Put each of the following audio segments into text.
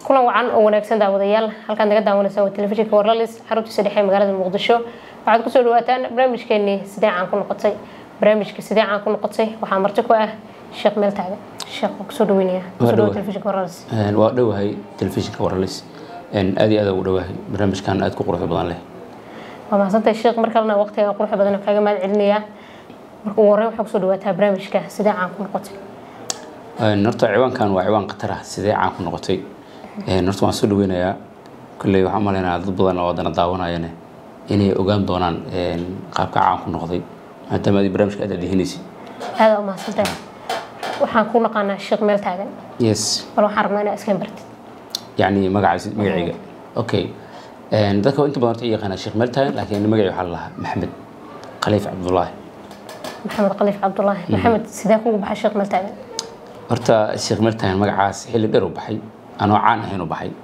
kulan wacan oo wanaagsan daawadayaal halkaad naga daawanaysaa waa telefishinka warlalis xaruntiisa dhexe magaalada muqdisho waxaad kusoo dhawaataan barnaamijkeenii sidee caan ku noqotay barnaamijka sidee caan ku noqotay waxaa marti ku ah sheekh meel taagan sheekh waa kusoo dhaweynaya kusoo dhawo telefishinka warlalis waa dhowahay telefishinka warlalis aad iyo aad ugu dhowahay barnaamijkan aad ku quruxda badan leh waa mahadsantahay sheekh mar kalena waqtiga quruxda badan kaaga mahad celinayaa marka ugu horreyn waxaa kusoo dhawaataa barnaamijka sidee caan ku noqotay horta ciwaankan waa ciwaan khatar ah sidee caan ku noqotay horta waan soo dhaweynayaa kolley waxaan umaleynaya dad badan oo wadana daawanayane inay ogaan doonaan qaabka caan ku noqday maadaama adi barnaamijka aad adehinaysid aada u mahadsantahay waxaan ku naqaanaa sheekh meel taagan yes bal waxaan rabnaa inaa iska bartid yacni magacaasi magacayga okay dadka inta badan horta i yaqaanaa sheekh meel taagan laakiin magacay waxaa la lahaa maxamed khaliif cabdullaahi maxamed khaliif cabdulaahi maxamed sidee kugu baxay sheekh meel taagan horta sheekh meel taagan magacaas xilli dheer u baxay anoo caan ahayn u baxay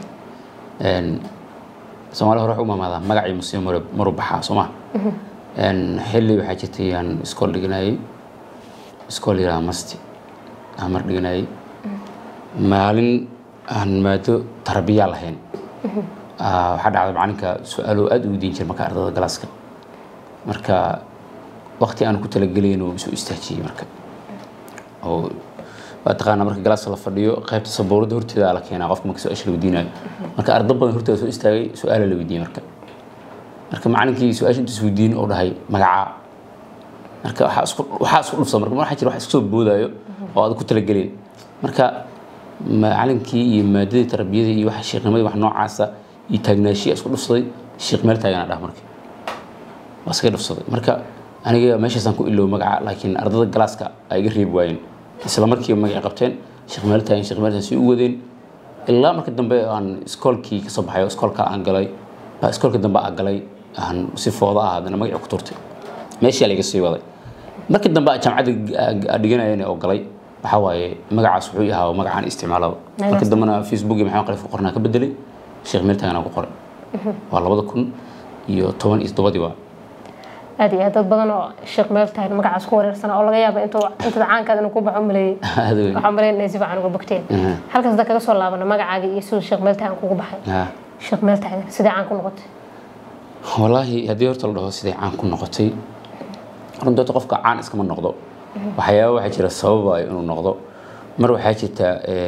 soomaali hore waxay u maamaadaa magacii muslim maru baxaa soo ma xilli waxaa jirtay aan iskool dhiganayay iskool yiraha masti aan mar dhiganayay maalin aan maado tarbiya lahayn waxaa dhacday macalinka su-aalo aad u weydiin jira marka ardada galaaska marka waqti aan ku talagelayn uu isu istaajiyey marka oo waa taqaanaa marka galaaska la fadhiyo qaybta sabuurada horteeda la keenaa qofka marka su-aasha la weydiinayo marka ardo badan horteeda soo istaagay su-aala la weydiiyey marka marka macalinkii su-aasha intuu isweydiin oo dhahay magacaa marka waxaa isku waxaa isku dhufsa marka waxaa jira wax isku soo boodaayo oo aad ku talagelayn marka macalinkii iyo maadadii tarbiyadii iyo waxa sheeknimadii wax noocaasa iyo taagnaashiya isku dhufsaday sheekh meel taagana dhah marka waa iskaga dhufsaday marka aniga meeshaasaan ku iloow magaca laakiin ardada galaaska ay iga reebi waayeen isla markiiba magacay qabteen sheekh meel taagan sheekh meel taagan si u wadeen ilaa marka dambe aan iskoolkii ka soo baxay iskoolka aan galay baa iskoolka dambe aan galay aan si fooda ah haddana magacii ku turtay meeshii laga sii waday markii dambe aan jaamacadda dhiganayeen oo galay waxaa waaye magacaas wuxuu ahaa magacaan isticmaalaba marka dambena facebook iyo maxamed khaliif qornaa ka bedelay sheekh meel taagan aan ku qoray waa labada kun iyo toban iyo toddobadii waa aad iyo aad dad badan oo sheekh meel taagan magacaas ku wareersana oo laga yaaba intuu intada caankaada inuu ku baxo maleeyey waxaa maleyn inay si fiican uga bogteen halkaas hadda kaga soo laabana magacaaga iyo siduu sheekh meel taagan kugu baxay sheekh meel taagan sidee caan ku noqotay wallaahi haddii horta la dhaho sidee caan ku noqotay runtii horta qofka caan iskama noqdo waxyaaba waxaa jira sababayo inuu noqdo mar waxaa jirta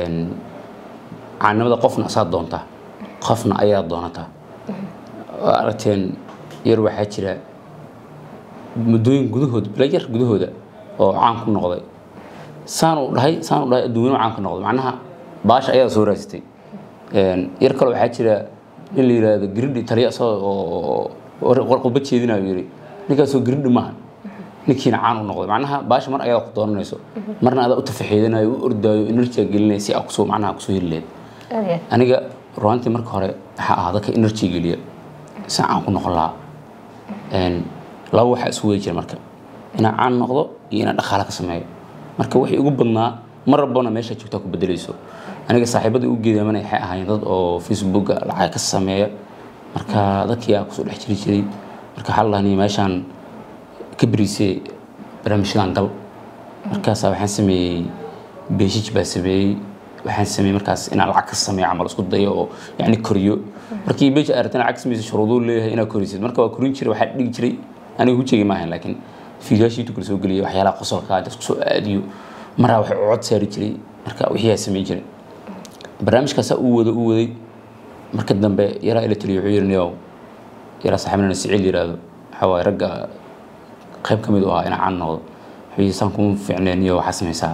caannimada qofna asaa doonta qofna ayaa doonataa waa aragteen yar waxaa jira muddooyin gudahooda bila yar gudahooda oo caan ku noqday saan uu dhahay saan uu dhahay adduunyano caan ku noqday macnaha baasha ayaa soo raasitay yar kale waxaa jira in la yidhaahdo giridhi taliya asagoo oo qudba jeedinayo yidhi ninkaasoo giridhi maaha ninkiina caan u noqday macnaha baasha mar ayadaa ku doonanayso marna adaa u tafaxiidanayo u ordaayo enerjiga gelinaya si aa kusoo macnaha kusoo heli lahayd aniga ruantii marka hore waxaa ahaa dadka enerji geliya si caan ku noqon lahaa laba waxaa isu wadi jira marka inaan caan noqdo iyo inaan dhaqaale ka sameeyo marka wixii ugu badnaa mar rabona meesha joogtaa ku bedelayso aniga saaxiibada u geedamana waxay ahaayeen dad oo facebooka lacag ka sameeya marka dadkii aa kusoo dhex jiri jiray marka waxaa la dhahnay meeshaan ka beriisay barnaamijyadan gal markaasaa waxaan sameeyey beeshij baa sameeyey waxaan sameeyey markaas inaan lacag ka sameeyo camal isku dayo oo yacni koriyo markii beej aragtana lacag samaysa shuruuduu leeyahay inaad korisid marka waa korin jiray waxaa dhigi jiray aniga hujegi ma ahayn laakiin fiigaashii tukala soo geliyay waxyaalaha qosolka inta isku soo aadiyo maraa wax cod saari jiray marka wixii aa samayn jiray barnaamijkaasaa uu wada uu waday marka dambe yaraa ila taliyo wuxuu yidhi niyow yaraa saaxiibnana siciil yidhaahdo waxaa waaye ragga qayb ka mid u ahaa inaa caan noqdo wuxuu yidhi saan kuma fiicneen niyo waxaa samaysaa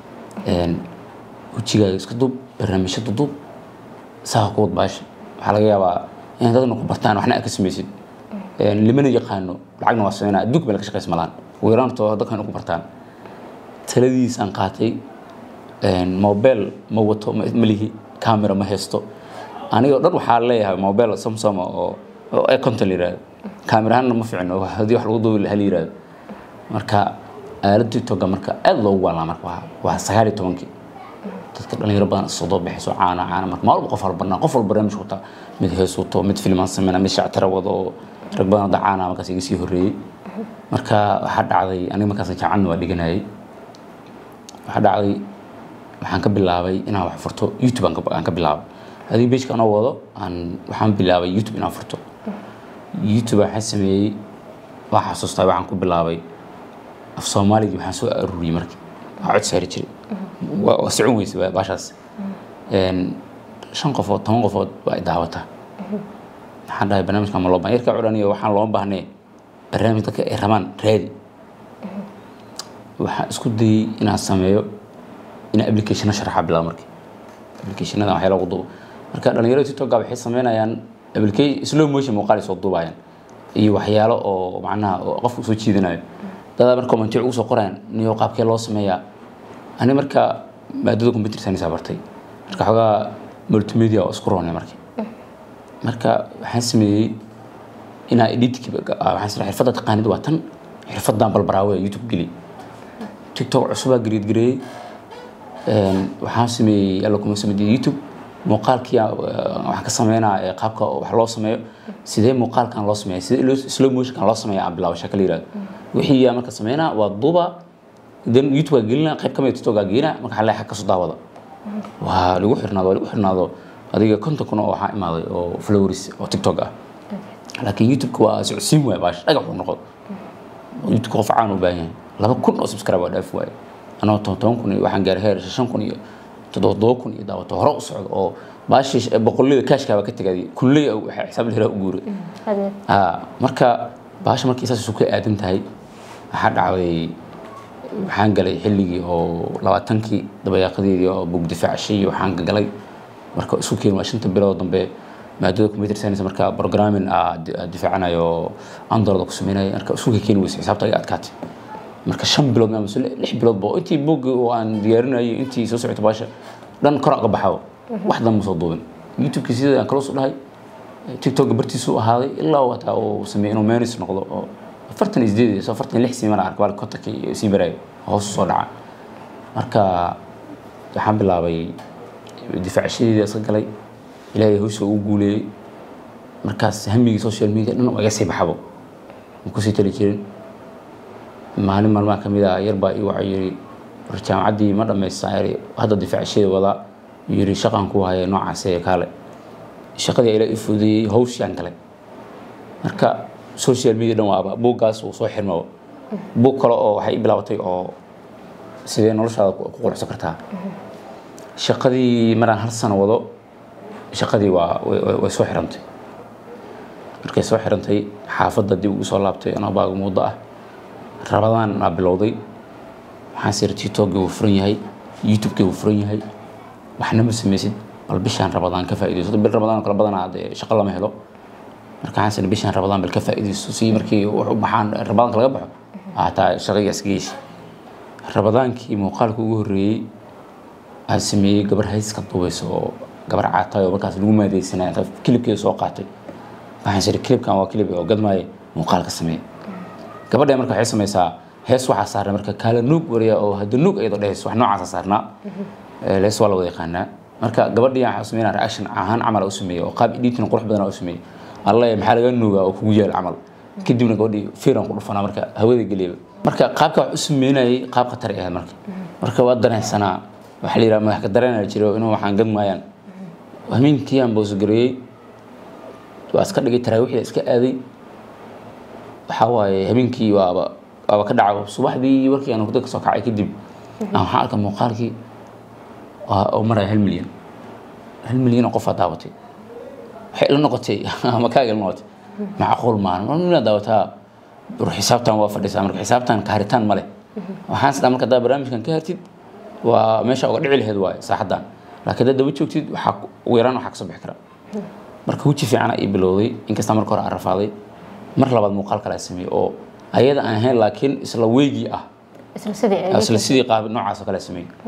hujigaaga iska duub barnaamijyo duduub saa ku wad baasha waxaa laga yaabaa in dadna ku bartaan waxna aad ka samaysid limana yaqaano lacagna waa sameynaa adduunka meel ka shaqaysa malaan ugu yaraan too dadkan ku bartaan taladiisaan qaatay mobile ma wato ma lihi camera ma haysto anigoo dhan waxaa leeyahay mobile samsung oo ee conton la yihahdo camerahanna ma ficno haddii wax lagu duubi lahaa la yihahdo marka aaladii toga marka aad loogu waalaa marka waa sagaal iyo tobankii dadka dhalinyaro badan sodoo baxayso caana caana marka maalba qof walba qof walba barnaamij wataa mid hees wato mid filmaan sameyna mid shactira wado oo rag badan hadda caana markaas iga sii horreeyey marka waxaa dhacday aniga markaas jacanna waa dhiganayay waxaa dhacday waxaan ka bilaabay inaan wax furto youtube aan ka- aan ka bilaabay adiga bejka anoo wado aan waxaan bilaabay youtube inaan furto youtube waxaan sameeyey waa xasuustaa waxaan ku bilaabay af soomaaligii waxaan soo aruuriyey markii waa cod saari jiray waa waa socon weyse waa baashaas Een, shan qofood toban qofood waa ay daawataa waxaan dhahay barnaamijkan ma loo baahan yarkaa odhanayo waxaan looma baahnay barnaamij dadka ay rabaan raadi waxaan isku dayey inaan sameeyo inaan applicationna sharaxa bilaabo markii applicationada waxyaa lagu duubo marka dhalinyarada tiktoka waxay sameynayaan application slow motion muuqaal ay soo duubayaan iyo waxyaalo oo macnaha oo qofka usoo jiidanayo dadaa marka commentiyo ugu soo qorayaan niyo qaabkee loo sameeyaa ani marka maadada computer science bartay marka xoogaa multimedia oo isku roonay markii marka waxaan sameeyey inaa editkii waxaan sameeyey xirfadda taqaanid waa tan xirfaddan balbaraawe youtube geli tiktok cusubaa gariidgareeyey Een, waxaan sameeyey alla kuma sameeyey youtube muuqaalkii aan, eh, waxaan ka sameynaa eh, qaabka wax loo sameeyo sidee muuqaalkan loo sameeya sidee loo- slow motionkan loo sameeya aan bilaabo shaka la yihahdo wixii yaa marka sameynaa waa duuba then youtube aa gelina qayb kamid tiktok aa gelina marka xalee xag kasoo daawada waa lagu xirnaado waa lagu xirnaado adiga konton kun oo waxaa imaaday oo followers oo tiktok ah laakiin youtube-ka waa socodsiin waaya baash dhagax uu noqdo youtube qof caan u baahan yahay laba kun oo subscribe waa dhaaf waaye anoo toban toban kun iyo waxaan gaaray heer shan kun iyo toddoba toddoba kun iyo daawato hore u socdo oo baashii boqollada kaashkaaba ka tegay kulley waxaa xisaab liraa u guuray Hadee. ها marka baasha markii saas isu ka aadan tahay waxaa dhacday waxaan galay xilligii oo labaatankii dabayaaqadeedii oo bug difaacashay iyo waxaan galay marka isu keen waa shanta bilood dambe maadada computer science marka programming aa di- aa difaacanayo oo android ku sameynaya marka isu ka keeni weysa xisaabta iga adkaatay marka shan bilood ama mise lix bilood ba intii bug oo aan diyaarinayay intii soo socotay baasha dhan kor uga baxo wax dan ma soo duubin youtube-kii sidii aan kala soo dhahay tiktok bartiisu ahaaday ilaa uu hataa uu sameeyey inuu menis noqdo oo afartan iyo sideed iyo afartan iyo lix sii mana arka baalka kontanka iyo sii baraayo hoos u soo dhaca marka waxaan bilaabay difaacashadeedii iska galay ilaahay hawsha ugu guuleeyey markaas hamigii social media dhan waa iga sii baxabo ma kusii tali jirin maalin maalmaha ka mid ah yar baa ii wacay yiri war jaamacaddii ma dhammaystaa yiri hadda difaacashadeeda wadaa yiri shaqaan ku haya noocaas ee kaale shaqadii ila i fududeeyey hawshaan galay marka social media dhan waaba buuggaas uu soo xirmaba buug kale oo waxay i bilaabatay oo sidee noloshaada ku ku quruxsan kartaa shaqadii maraan hal sano wado shaqadii waa way- way way soo xirantay markay soo xirantay xaafadda dib ugu soo laabtay anoo baaga muddo ah rabadaan aa bilowday waxaan siri tiktokgii wuu furan yahay youtubekii wuu furan yahay waxna ma samaysid bal bishaan rabadaan ka faa'iidayso bil rabadaan oo kala badanaa dee shaqo lama helo marka waxaan siri bishaan rabadaan bal ka faa'iidayso si markii wax u baxaan rabadaanka laga baxo hataa shaqaga iska geysi rabadaankii muuqaalka ugu horreeyey aan sameeyey gabar hayska dubayso oo gabar caatay oo markaas lagu maadaysanaya inta kilibkeeda soo qaatay waxaan siri kilibkan waa kilib oo gadmaaye muuqaalka sameeye gabadha marka waxay samaysaa hees waxaa saaran marka kaala nuug wariya oo hadda nuug iyadoo dhehayso wax noocaasa saarnaa Ee, lees waa la wada yaqaanaa marka gabadhii waxaa sameynaa reaction ahaan camal u sameeyey oo qaab editing qurux badan u sameeyey alle maxaa laga nuugaa oo kugu yaal camal kadibna gabadhii fiiran ku dhufanaa marka hawada geliyaba marka qaabka wax u sameynayay qaab khatar ay ahayd marka marka waa dareensanaa waxaa la yidhaha madax ka dareenaya jiro inuu waxaan gad maayaan hamiinkii aan boosgareeyey waa iska dhigay taraawiixda iska aaday waxaa waaye habeenkii waaba waaba ka dhaca subaxdii markii aan hurdo kasoo kacay kadib aan waxaan arkay muuqaalkii waa- oo maraya hal milyan hal milyan oo qof aa daawatay waxay ila noqotay ama kaaga ila noqotay macquul maahan mar milyan daawataa bur xisaabtan waa fadhisaa marka xisaabtan kaaritaan ma leh waxaan isdhaa marka haddaa barnaamijkan ka hartid waa meesha uga dhici laheed waaye saaxaddan laakiin haddaad daba joogtid waxaa ku- ugu yaraan waxaa kasoo bixi kara marka weji fiican ii bilowday inkasta marka hore aan rafaaday mar labaad muuqaal kale aan sameeyey oo ayada aan ahayn laakiin isla weygii ah isla sidii ay isla sidii qaab noocaas oo kale aan sameeyey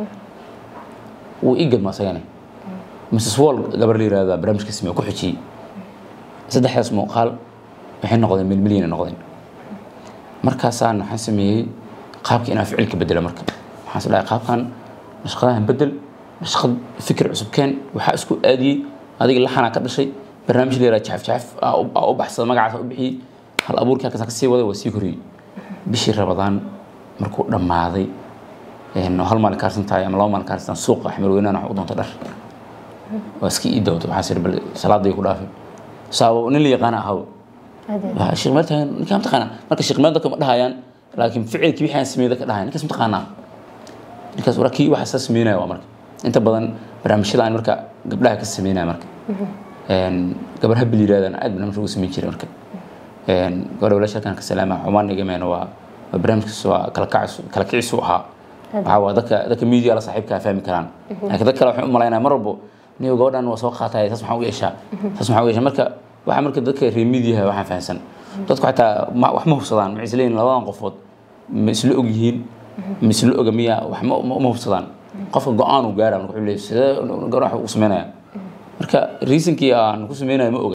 wuu ii gadma asagana mrs wall gabar la yirahda barnaamijka sameeye ku xijiyey saddexdaas muuqaal waxay noqdeen milmilyan ay noqdeen markaasaan waxaan sameeyey qaabka inaan ficilka bedela marka waxaan is dhahay qaabkan nashqadahan bedel nashqad fikir cusub keen waxaa isku aadiyey adiga laxanaa ka dhashay barnaamij la yaraha jacaf jacaf aa u- aa u baxsada magacaas u bixiyey hal abuurkii halkaas ka sii waday waa sii koriyey bishii rabadaan markuu dhammaaday een, oo hal maalin kaarsan tahay ama laba maalin kaarsan suuqa xamar weynaan wax u doonta dhar waa iska ii dawda waxaa sir bal salaadii ku dhaafay saabo nin la yaqaana ahaw waa sheekh meel taagan ninkaan mataqaanaa marka sheekh meel dadka ma dhahayaan laakiin ficilkii wixii aan sameeyay dadka dhahayaan ninkaas mataqaanaa ninkaas waraa kii waxa saa sameynaya waa marka inta badan barnaamijyada aan marka gabdhaha ka sameynaya marka gabar habil yirahdaan aad barnaamij ugu sameyn jiray marka gabadha walaasha halkan ka salaama xumaan igameena waa waa barnaamijkaas waa kala kacis kala kicis u ahaa waxaa waa dadka dadka media la saaxiibka fahmi karaan laakiin dad kale waxay u malaynaya mar walbo niyo gabadhan waa soo qaatay taas maxaa u yeeshaa taas maxaa u yeeshaa marka waxaa marka dadka reer mediaha waxaan fahansan dadku xataa wax ma hubsadaan maxay isleeyihin labadan qofood ma isla og yihiin ma isla oga miya wax ma ma hubsadaan qofka go-aan uu gaara marka wuxuu leeyahay sidee gabar wax u sameynaya marka reasonkii aan ku sameynaya ma oga